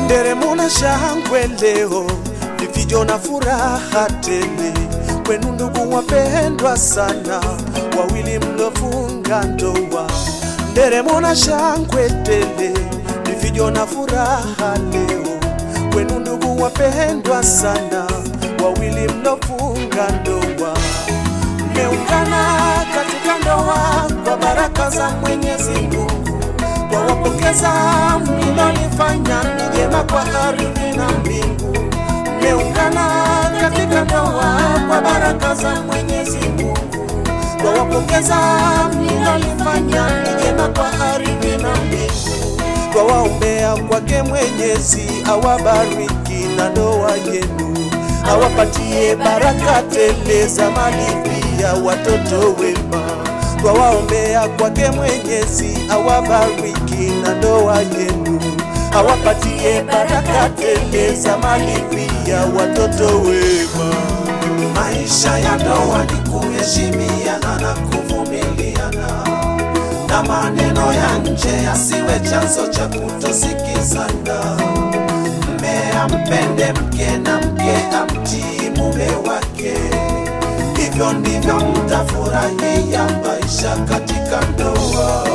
nderemo na shangwe leo, vifijo na furaha tele kwenu ndugu wapendwa sana, wawili mlofunga ndoa. Nderemo na shangwe tele, vifijo na furaha leo kwenu ndugu wapendwa sana, wawili mlofunga ndoa. Mmeungana katika ndoa kwa baraka za Mwenyezi Mungu kwa wapokeza mlilolifanya ni jema kwa ardhi na mbingu. Mmeungana katika ndoa kwa baraka za Mwenyezi Mungu, kwa wapokeza mlilolifanya ni jema kwa ardhi na mbingu. Kwa waombea kwake Mwenyezi awabariki na ndoa yenu, awapatie baraka tele za mali pia watoto wema kwa waombea kwake Mwenyezi awabariki na ndoa yenu, awapatie baraka tele za mali pia watoto wema. Maisha ya ndoa ni kuheshimiana na kuvumiliana, na maneno ya nje yasiwe chanzo cha kutosikizana. Mme ampende mke na mke amtii mume wake hivyo ndivyo mtafurahia maisha katika ndoa.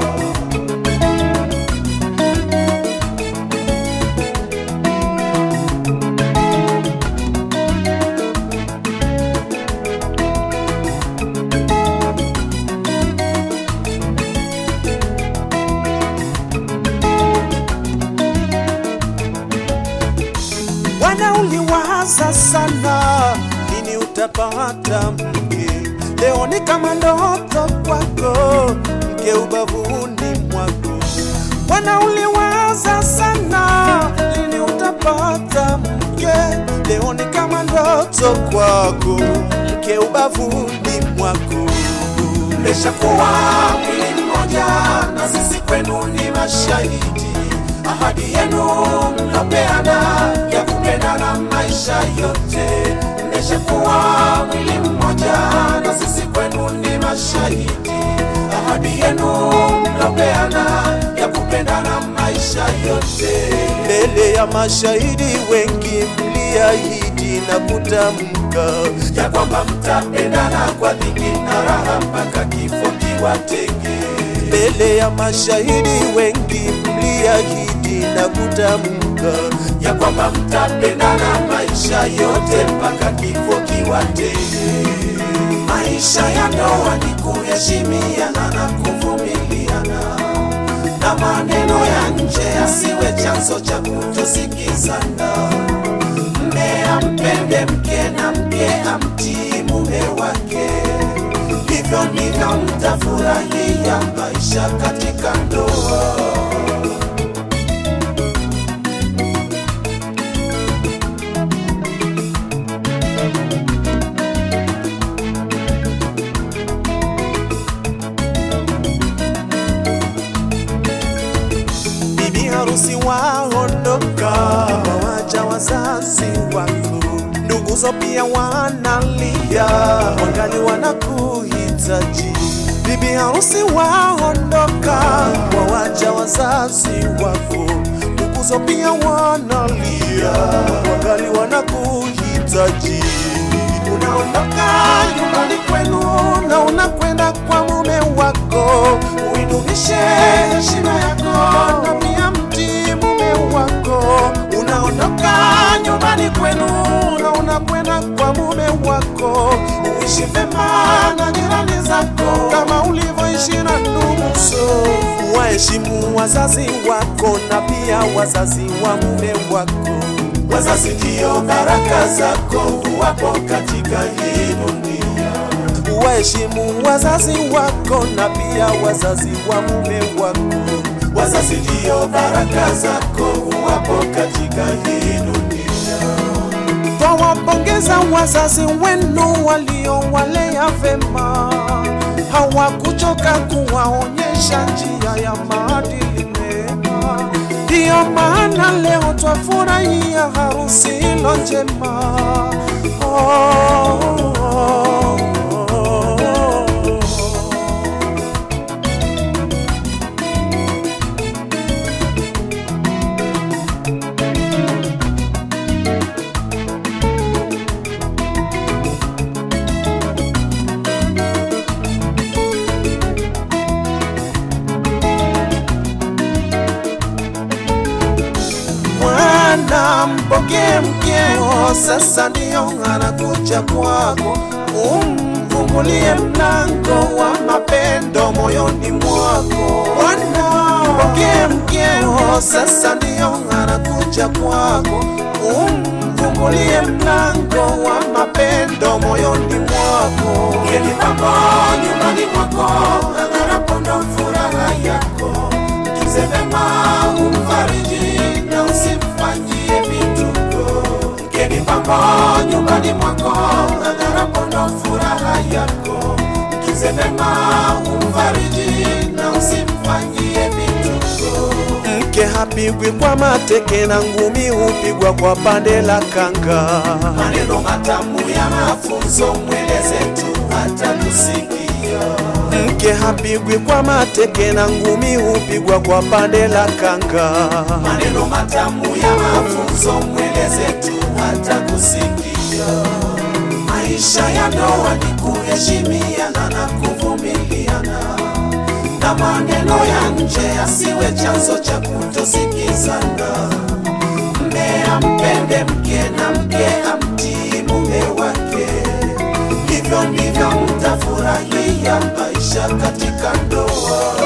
Wana uliwaza sana lini utapata mke. Leo ni kama ndoto kwako, mke ubavuni mwako. Wana uliwaza sana lini utapata mke. Leo ni kama ndoto kwako, mke ubavuni mwako. Mmeshakuwa mwili mmoja, na sisi kwenu ni mashahidi ahadi yenu mlopeana ya kupendana maisha yote. Mmeshakuwa mwili mmoja, na sisi kwenu ni mashahidi. Ahadi yenu mlopeana ya kupendana maisha yote. Mbele ya mashahidi wengi mliahidi na kutamka ya kwamba mtapendana kwa dhiki na raha mpaka kifo kiwatenge mbele ya mashahidi wengi mliahidi na kutamka ya kwamba mtapendana maisha yote mpaka kifo kiwatenge. Maisha ya ndoa ni kuheshimiana na kuvumiliana, na maneno ya nje yasiwe chanzo cha kutosikizana. Mme ampende mke na mke amtii mume wake hivyo ndivyo mtafurahia maisha katika ndoa. Bibi harusi waondoka, wawacha wazazi wako, nduguzo pia wanalia, wangali wanakuhitaji. Bibi harusi waondoka, wawacha wazazi wako, nduguzo pia wanalia, wangali wanakuhitaji. Unaondoka nyumbani kwenu na unakwenda kwa mume wako, uidumishe heshima yako na pia mtii mume wako. Unaondoka nyumbani kwenu na unakwenda kwa mume wako, uishi vema na jirani zako kama ulivyoishi na nduguzo. Waheshimu wazazi wako na pia wazazi wa mume wako. Wazazi ndio baraka zako huwapo katika hii dunia. Waheshimu wazazi wako na pia wazazi wa mume wako. Wazazi ndio baraka zako huwapo katika hii dunia. Twawapongeza wazazi wenu waliowalea vema, hawakuchoka kuwaonyesha njia ya maadili mema. Ndiyo maana leo twafurahia harusi ilo njema. Oh, oh, oh, oh. mpokee mkeo, sasa ndiyo anakuja kwako, umfungulie mlango wa mapendo moyoni mwako. Bwana, mpokee mkeo, sasa ndiyo anakuja kwako, umfungulie mlango wa mapendo moyoni mwako. Geni pambo nyumbani mwako, ang'arapo ndo furaha yako mtunze vema, umfariji na usimfanyie vituko. Mgeni pambo nyumbani mwako, ang'arapo ndo furaha yako. Mtunze vema, umfariji na usimfanyie vituko. Mke hapigwi kwa mateke na ngumi hupigwa kwa pande la kanga. Maneno matamu ya mafunzo mweleze tu hata kusikia mke hapigwi kwa mateke na ngumi hupigwa kwa pande la kanga. Maneno matamu ya mafunzo mweleze tu hata kusikia. Maisha ya ndoa ni kuheshimiana na kuvumiliana, na maneno ya nje yasiwe chanzo cha kutosikizana. Mme ampende mke na mke amtii mume wake hivyo ndivyo mtafurahia maisha katika ndoa.